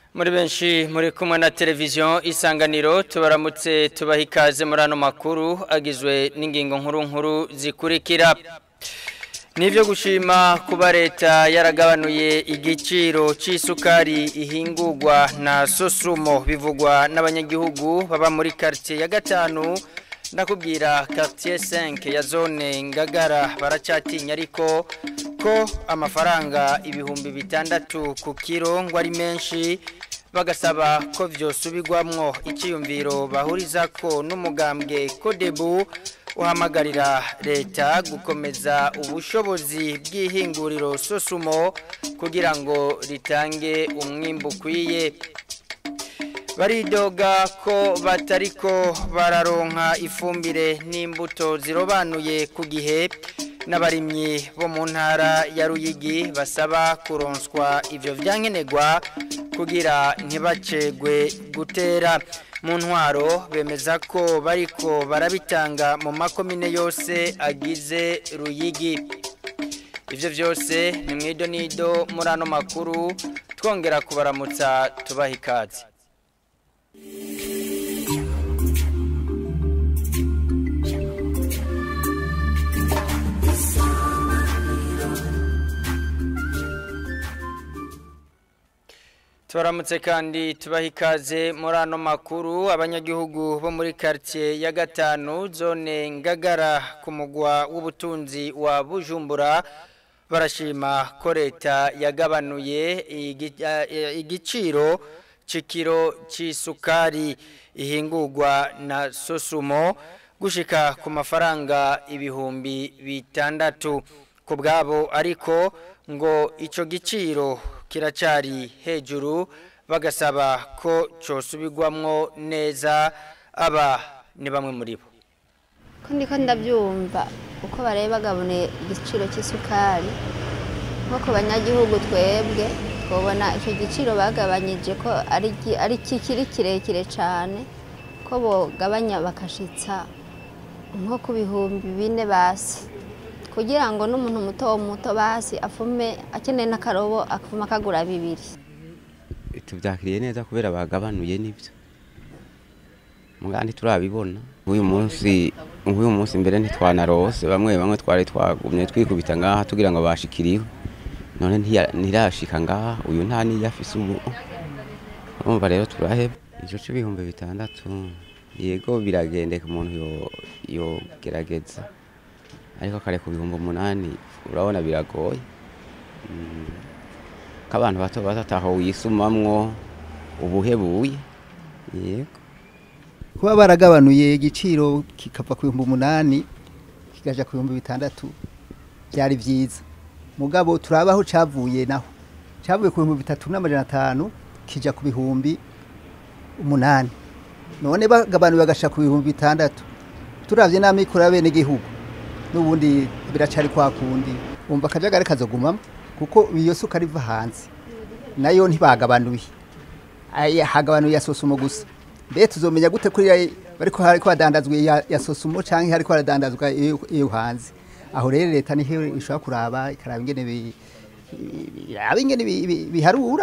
muri benshi muri kumwe na televiziyo isanganiro tubaramutse tubaha ikaze muri ano makuru agizwe n'ingingo nkuru nkuru zikurikira Nivyo gushima kuba leta yaragabanuye igiciro c'isukari ihingurwa na Sosumo bivugwa n'abanyagihugu baba muri quartier ya gatanu ndakubwira quartier 5 ya zone Ngagara baracatinya ariko ko amafaranga ibihumbi bitandatu ku kiro ngo ari menshi bagasaba ko vyosubirwamwo iciyumviro bahuriza ko n'umugambwe Kodebu uhamagarira leta gukomeza ubushobozi bw'ihinguriro sosumo kugira ngo ritange umwimbu ukwiye baridoga ko batariko bararonka ifumbire n'imbuto zirobanuye ku gihe n'abarimyi bo mu ntara ya ruyigi basaba kuronswa ibyo byankenerwa kugira ntibacegwe gutera mu ntwaro bemeza ko bariko barabitanga mu makomine yose agize ruyigi ibyo byose ni mu idonido muri ano makuru twongera kubaramutsa tubaha ikaze tubaramutse kandi tubaha ikaze muri ano makuru abanyagihugu bo muri quartier ya gatanu zone ngagara ku mugwa w'ubutunzi wa bujumbura barashima ko leta yagabanuye igiciro c'ikiro c'isukari ihingurwa na sosumo gushika ku mafaranga ibihumbi bitandatu ku bwabo ariko ngo ico giciro kiracari hejuru bagasaba ko cosubirwamwo neza aba ni bamwe muri bo ko ndiko ndabyumva uko bareba bagabone igiciro cy'isukari nko ku banyagihugu twebwe twabona icyo giciro bagabanyije ko ari kikiri kirekire cyane ko bogabanya bakashitsa nko ku bihumbi bine basi kugira ngo n'umuntu muto muto basi afume akeneye n'akarobo afuma akagura bibiri tubyakiriye neza kubera bagabanuye n'ibyo mugandi turabibona uyu munsi uyu munsi mbere ntitwanarose bamwe bamwe twari twagumye twikubita ngaha tugira ngo bashikiriwe none ntirashika ngaha uyu nta niyo afise ubu urumva rero turaheba ico c'ibihumbi bitandatu yego biragendeka umuntu yogerageza ariko kare ku bihumbi umunani urabona biragoye ko abantu bato bato ataho wisumamwo ubuhebuye yego kuba baragabanuye igiciro kikava ku bihumbi umunani kikaja ku bihumbi bitandatu byari byiza mugabo turabaho cavuye naho cavuye ku bihumbi bitatu n'amajana atanu kija ku bihumbi umunani none bagabanuye bagasha ku bihumbi bitandatu turavye n'amikoro y'abene gihugu n'ubundi biracari kwa kundi umva akajagari kazogumamo kuko iyo suka riva hanze nayo ntibagabanuye hagabanuye ya sosumo gusa mbe tuzomenya gute kuri bariko hariko hadandazwa ya sosumo canke hariko haradandazwa iyo hanze aho rero leta niho ishobora kuraba ikaraba ingene biraba ingene biharura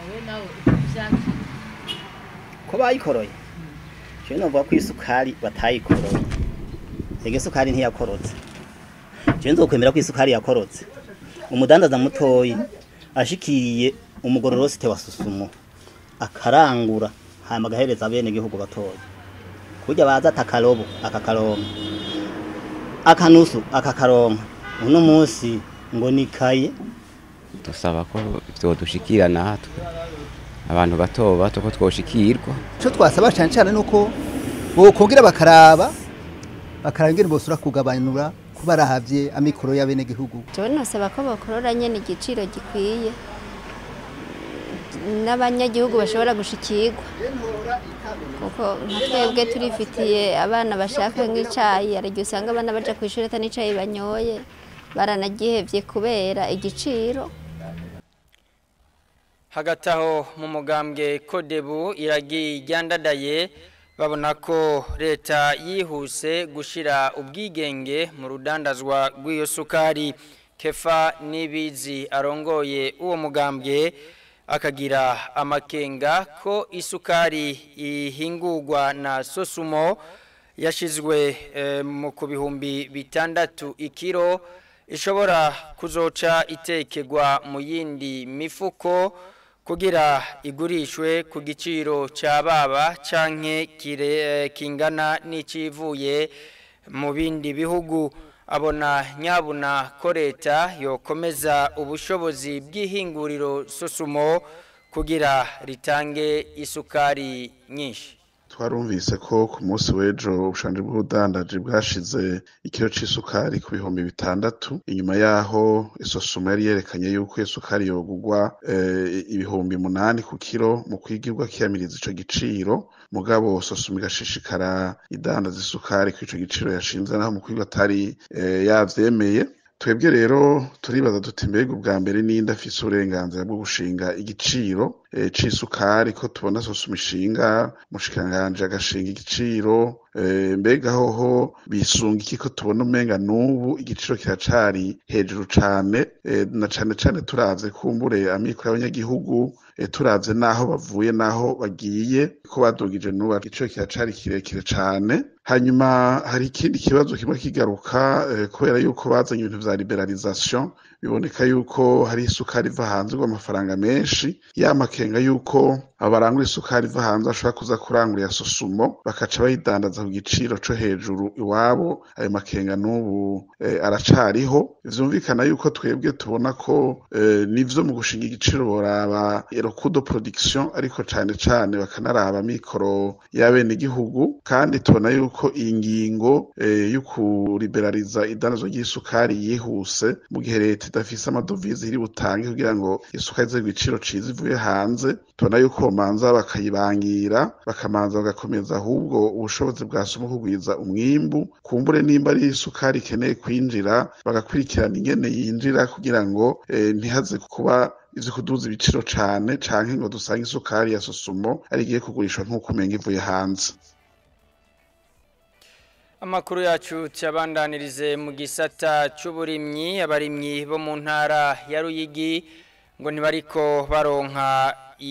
ko bayikoroye jewe novuga ko isukari batayikoroye ege isukari ntiyakorotse jewe nzokwemera ko isukari yakorotse umudandaza mutoyi ashikiriye umugororosite wa susumo akarangura hama agahereza bene gihugu batoya kurya baza atakarobo akakaronka akanusu akakaronka uno munsi ngo nikaye dusaba ko vyodushikira natwe abantu bato bato ko twoshikirwa ico twasaba cane cane nuko bokongera bakaraba bakaraba ingene bosura kugabanura kuba arahavye amikoro y'abene gihugu jewe nosaba ko bakorora nyene igiciro gikwiye n'abanyagihugu bashobora gushikirwa kuko nka twebwe turifitiye abana bashaka nk'icayi hari igihe usanga abana baja ku ishuri ata n'icayi banyoye baranagihevye kubera igiciro hagati aho mu mugambwe kodebu iragiye iryandadaye babona ko leta yihuse gushyira ubwigenge mu rudandazwa rw'iyo sukari kefa n'ibizi arongoye uwo mugambwe akagira amakenga ko isukari ihingurwa na sosumo yashizwe eh, mu ku bihumbi bitandatu ikiro ishobora kuzoca itekegwa mu yindi mifuko kugira igurishwe ku giciro cya baba canke kire eh, kingana n'icivuye mu bindi bihugu abona nyabuna ko leta yokomeza ubushobozi bw'ihinguriro sosumo kugira ritange isukari nyinshi twarumvise ko ku munsi w'ejo ubushanje bw'ubudandaji bwashize ikiro c'isukari ku bihumbi bitandatu inyuma yaho isosoma yari yerekanye yuko iyo sukari yogurwa eh, ibihumbi munani ku kiro mu kwigirwa kiyamiriza ico giciro mugabo sosoma igashishikara idandaza isukari ku ico giciro yashinze naho mu kwigwa atari eh, yavyemeye twebwe rero turibaza duti mbega ubwa mbere ninde afise uburenganzira bwo gushinga igiciro e, c'isukari ko tubona sosoma ishinga mushikanganje agashinga igiciro e, mbega hoho bisunga iki ko tubona umenga n'ubu igiciro kiracari hejuru cane e, na cane cane turavye kumbure amikoro y'abanyagihugu e, turavye naho bavuye naho bagiye ko badugije n'ubu igiciro kiracari kirekire cane hanyuma hari ikindi kibazo kimwe kigaruka eh, kubera yuko bazanye ibintu vya liberalisation biboneka yuko hari isukari iva hanze amafaranga menshi yamakenga yuko abarangura isukari iva hanze bashobora kuza kurangurira sosumo bakaca bayidandaza ku giciro co hejuru iwabo ayo makenga n'ubu eh, aracariho vyumvikana yuko twebwe tubona ko eh, nivyo mu gushinga igiciro boraba erokudo production ariko cane cane bakanaraba mikoro y'abenegihugu kandi tubona yuko iyi ngingo eh, yo kuriberaliza idandazwa ry'isukari yihuse mu gihe leta idafise amadovize iri butange kugira ngo isukari ize ku giciro ciza ivuye hanze tubona yuko bomanza bakayibangira bakamanza bagakomeza ahubwo ubushobozi bwa somo kugwiza umwimbu kumbure nimba ari isukari ikeneye kwinjira bagakurikirana ingene yinjira kugira ngo eh, ntihaze kuba ivyo kuduza ibiciro cane canke ngo dusange isukari ya sosumo ari igiye kugurishwa nk'uko umenga ivuye hanze Amakuru yacu cyabandanirize mu gisata c'uburimyi abarimyi bo mu ntara ya Ruyigi ngo ntibariko baronka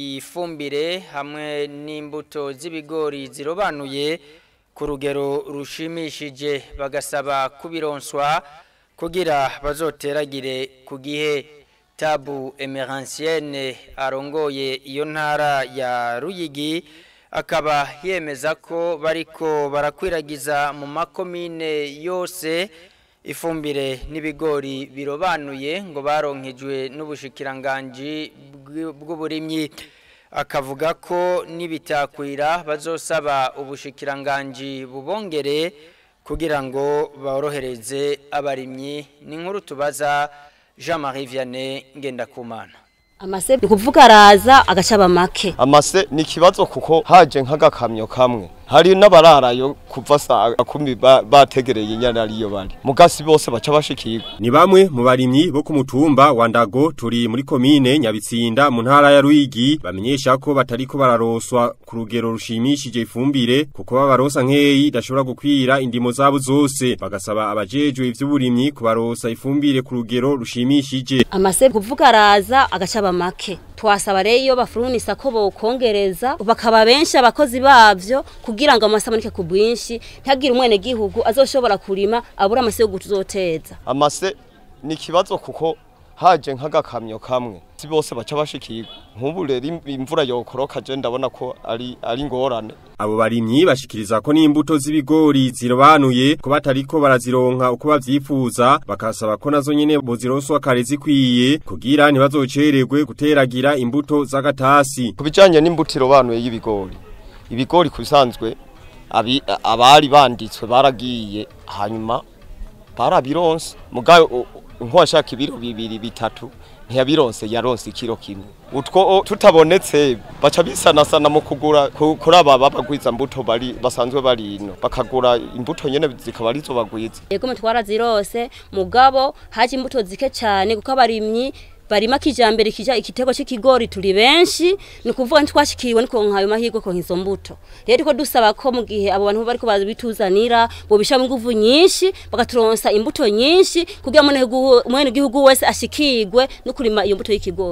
ifumbire hamwe n'imbuto z'ibigori zirobanuye ku rugero rushimishije bagasaba kubironswa kugira bazoteragire ku gihe tabu emeransienne arongoye iyo ntara ya Ruyigi akaba yemeza ko bariko barakwiragiza mu makomine yose ifumbire n'ibigori birobanuye ngo baronkejwe n'ubushikiranganji bw'uburimyi akavuga ko nibitakwira bazosaba ubushikiranganji bubongere kugira ngo borohereze abarimyi ni nkuru tubaza Jean Marie Vianney Ngendakumana amase ni kuvuga araza agacaba make amase ni ikibazo kuko haje nk'agakamyo kamwe hari n'abararayo kuva saa kumi ba- bategereye inyana ariyo bari mugasi bose baca bashikirwa Ni bamwe mu barimyi bo ku mutumba wa Ndago turi muri komine Nyabitsinda mu ntara ya Ruyigi bamenyesha ko batariko bararoswa ku rugero rushimishije ifumbire kuko babarosa nkeyi idashobora gukwira indimo zabo zose bagasaba abajejwe ivy'uburimyi kubarosa ifumbire ku rugero rushimishije amase ni kuvuga araza agacaba make twasaba rero iyo bafurunisa ko bokongereza bakaba benshi abakozi bavyo kugira ngo amase aboneke ku bwinshi ntihagire umwene gihugu azoshobora kurima abura amase yo gutuzoteza amase ni ikibazo kuko haje nk'agakamyo kamwe si bose baca bashikirwa nk'ubu rero im- imvura yokoroka je ndabona ko ari ari ngorane abo barimyi bashikiriza ko n'imbuto z'ibigori zirobanuye ko batariko barazironka uko bavyifuza bakasaba ko nazo nyene bozironswa kare zikwiye kugira ntibazocererwe guteragira imbuto z'agatasi ku bijanye n'imbuto irobanuye y'ibigori ibigori ku bisanzwe abi- abari banditswe baragiye hanyuma barabironse mugayo nkwashaka ibiro bibiri bitatu ntiyabironse yaronse ikiro kimwe utwo o, tutabonetse baca bisanasana mu kugura ku- kuri aba babagwiza mbuto bari basanzwe bari ino bakagura imbuto nyene zikaba arizo bagwiza yego mutwara zirose mugabo haje imbuto zike cyane kuko abarimyi barima kijambere kija ikitego c'ikigori turi benshi ni kuvuga ntitwashikiriwe niko nkayo mahirwe ko izo mbuto rero ko dusaba ko mu gihe abo bantu bariko babituzanira bo bisha mu nguvu nyinshi bagaturonsa imbuto nyinshi kugira ngo umwene gihugu wese ashikirwe no kurima iyo mbuto y'ikigori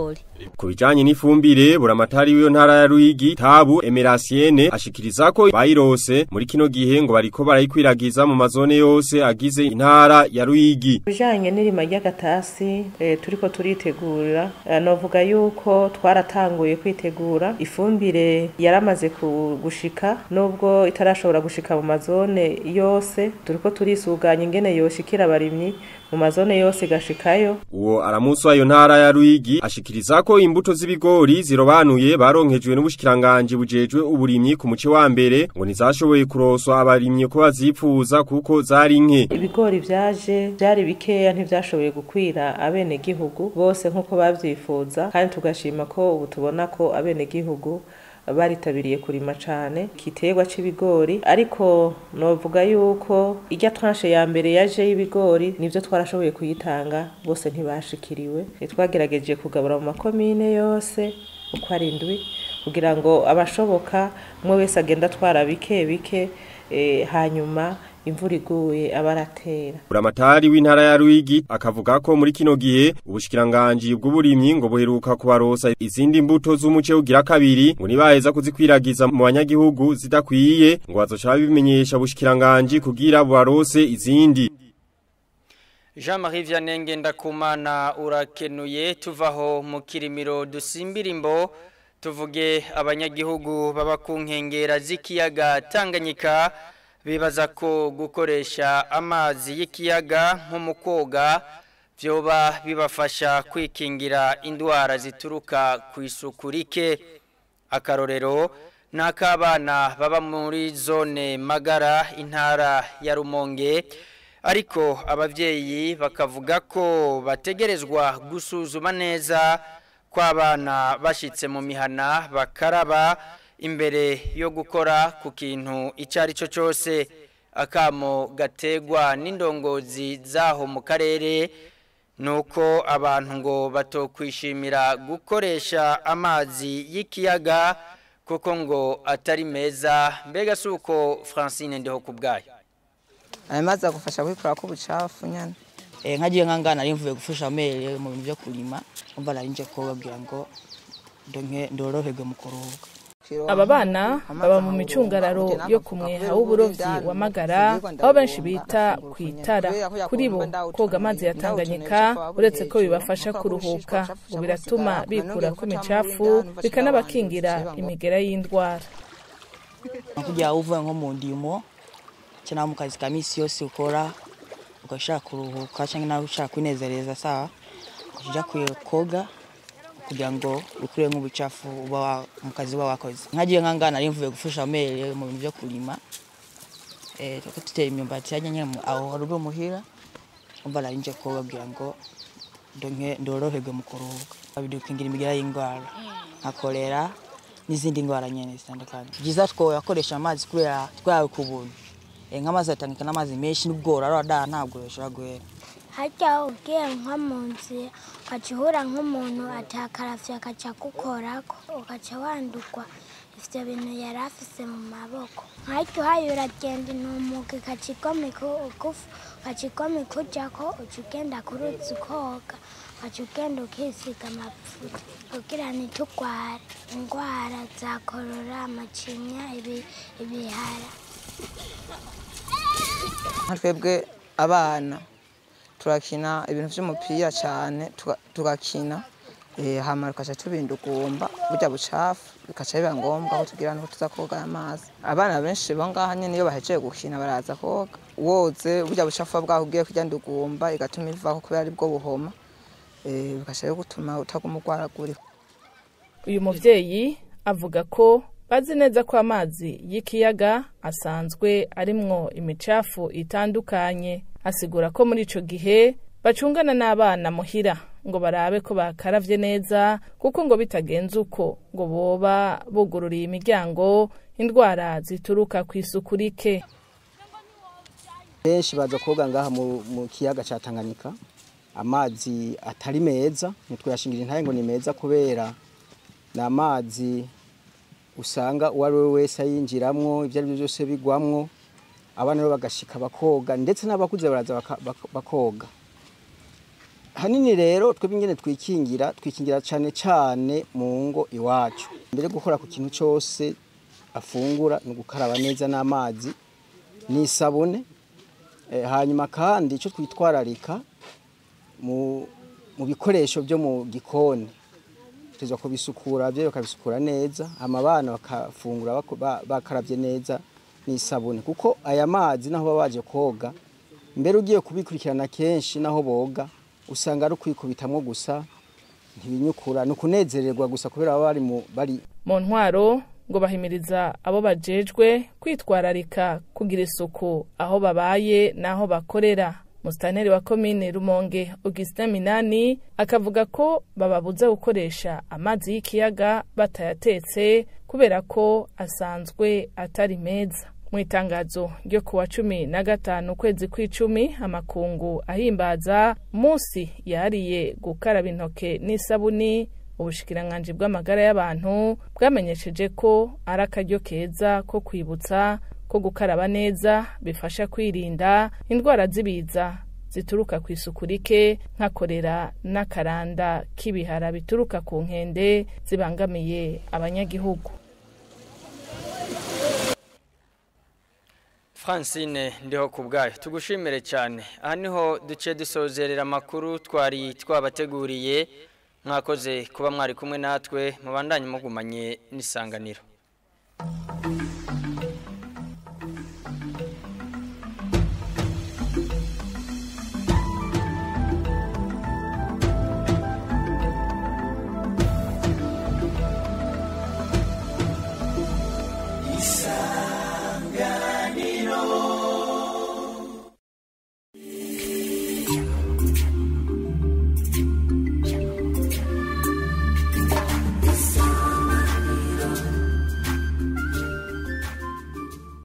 Ku bijanye n'ifumbire buramatari w'iyo ntara ya Ruyigi Tabu Emerasiene ashikiriza ko bayirose muri kino gihe ngo bariko barayikwiragiza mu mazone yose agize intara ya Ruyigi. bijanye n'irima ry'agatasi eh, turiko turitegura eh, novuga yuko twaratanguye kwitegura ifumbire yaramaze ku- gushika nubwo itarashobora gushika mu mazone yose turiko turisuganya ingene yoshikira abarimyi mu mazone yose igashikayo Uwo aramuswa iyo ntara ya Ruyigi ashikiriza ko imbuto z'ibigori zirobanuye baronkejwe n'ubushikiranganje bujejwe uburimyi ku muce wa mbere ngo ntizashoboye kuroswa abarimyi ko bazipfuza kuko zari nke. ibigori vyaje vyari bikeya ntivyashoboye gukwira abenegihugu bose nk'uko bavyifuza kandi tugashima ko ubu tubona ko abenegihugu baritabiriye kurima cane igiterwa c'ibigori ariko novuga yuko irya tranche ya mbere yaje y'ibigori nivyo twarashoboye kuyitanga bose ntibashikiriwe twagerageje kugabura mu makomine yose uko ari indwi kugira ngo abashoboka umwe wese agenda atwara bike bike eh, hanyuma imvura iguye abaratera Buramatari w'intara ya Ruyigi akavuga ko muri kino gihe ubushikiranganje bw'uburimyi ngo buheruka kubarosa izindi mbuto z'umuce ugira kabiri ngo nibaheza kuzikwiragiza mu banyagihugu zidakwiye ngo bazoca bimenyesha ubushikiranganje kugira bubarose izindi. Jean-Marie Vianney ndakumana urakenuye tuvaho mu kirimiro dusimbirimbo tuvuge abanyagihugu baba ku nkengera z'ikiyaga Tanganyika bibaza ko gukoresha amazi y'ikiyaga nko mu koga byoba bibafasha kwikingira indwara zituruka ku isuku rike akarorero ni ak'abana baba muri zone magara intara ya rumonge ariko ababyeyi bakavuga ko bategerezwa gusuzuma neza ko abana bashyitse mu mihana bakaraba imbere yo gukora ku kintu icyo ari cyo cyose akamo gategwa n'indongozi zaho mu karere ni uko abantu ngo batokwishimira gukoresha amazi y'ikiyaga kuko ngo atari meza mbega si uko francine ndeho ku bwayo ayo mazi agufasha kwikura ko ubucafu nyine nkagiye nkangana nari mvuye gufasha amere mu bintu byo kurima umva nari nje kubabwira ngo ndonke ndoroherwe mu kuruhuka aba bana baba mu micungararo yo ku mweha w'uburovyi wa magara aho benshi bita ku itara kuri bo koga amazi ya tanganyika uretse ko bibafasha kuruhuka ngo biratuma bikura ku micafu bikanabakingira imigera y'indwara kugira uvuye nko mu ndimo cyangwa mu kazi ka misi yose ukora ugashaka kuruhuka cyangwa nawe ushaka kwinezereza sawa ukajya koga kugira ngo ukure nk'ubucafu uba mu kazi uba wakoze nkagiye nkangana nari mvuye gufasha amere mu bintu byo kurima tuko tutera imyumbati yajya nyine aho hari ubwo muhira umva nari nje kubabwira ngo ndonke ndoroherwe mu kuruhuka bidukingira imigera y'indwara nka kolera n'izindi ndwara nyine zitandukanye byiza twakoresha amazi kubera twawe ku buntu nk'amazi atangika n'amazi menshi n'ubworo arada ntabwo bishobora guhera harya ugiye nko mu nzira ugaca uhura nk'umuntu atakaravye agaca agukorako ugaca wandurwa ivyo bintu yari afise mu maboko harya uhaye uragenda intumuga igaca igomeka ugufu ugaca igomeka ujako uca ugenda ku ruzi ukoga ugaca ugenda ukisiga amavuta kugira ntitugware indwara za korora amacinya ibihara nka twebwe abana turakina ibintu by'umupira cyane tugakina hama tukaca tubindugumba burya bucafu bikaca biba ngombwa ko tugira nuko tuza koga amazi abana benshi bo ngaha nyine iyo bahejeje gukina baraza koga woze burya bucafu bwaho ugiye kujya ndugumba igatuma ivaho kubera ari bwo buhoma bikaca gutuma utaguma urwaragurika uyu mubyeyi avuga ko bazi neza ko amazi y'ikiyaga asanzwe arimwo imicafu itandukanye asigura ko muri ico gihe bacungana n'abana muhira ngo barabe ko bakaravye neza kuko ngo bitagenze uko ngo boba bugururiye imiryango indwara zituruka ku isuku rike benshi baza koga ngaha mu kiyaga ca Tanganyika amazi atari meza ntitwayashingira intaye ngo ni meza kubera ni amazi usanga uwo ari we wese ayinjiramwo ibyo ari byo byose bigwamwo abana rero bagashika bakoga ndetse n'abakuze baraza bakoga hanini rero twebwe ingene twikingira twikingira cyane cyane mu ngo iwacu mbere yo gukora ku kintu cyose afungura ni ugukaraba neza n'amazi n'isabune Eh, hanyuma kandi icyo twitwararika mu mu bikoresho byo mu gikoni tuza kubisukura byo bakabisukura neza hama abana bakafungura bako- ba- bakarabye neza n'isabune kuko aya mazi naho baba baje koga mbere ugiye kubikurikirana kenshi naho boga usanga ari ukwikubitamwo gusa ntibinyukura ni ukunezererwa gusa kubera baba bari mu bari mu ntwaro ngo bahimiriza abo bajejwe kwitwararika kugira isuku aho babaye n'aho bakorera musitaneri wa komine rumonge augustin minani akavuga ko bababuza gukoresha amazi y'ikiyaga batayatetse kubera ko asanzwe atari meza mu itangazo ryo ku wa cumi na gatanu ukwezi kw'icumi amakungu ahimbaza munsi yahariye gukaraba intoke n'isabuni ubushikiranganji bw'amagara y'abantu bwamenyesheje ko ari akaryo keza ko kwibutsa ko gukaraba neza bifasha kwirinda indwara z'ibiza zituruka ku isuku rike nka korera n'akaranda k'ibihara bituruka ku nkende zibangamiye abanyagihugu Francine ndiho ku bwayo tugushimire cyane aha niho duce dusozerera amakuru twari twabateguriye mwakoze kuba mwari kumwe natwe mubandanye mugumanye n'isanganiro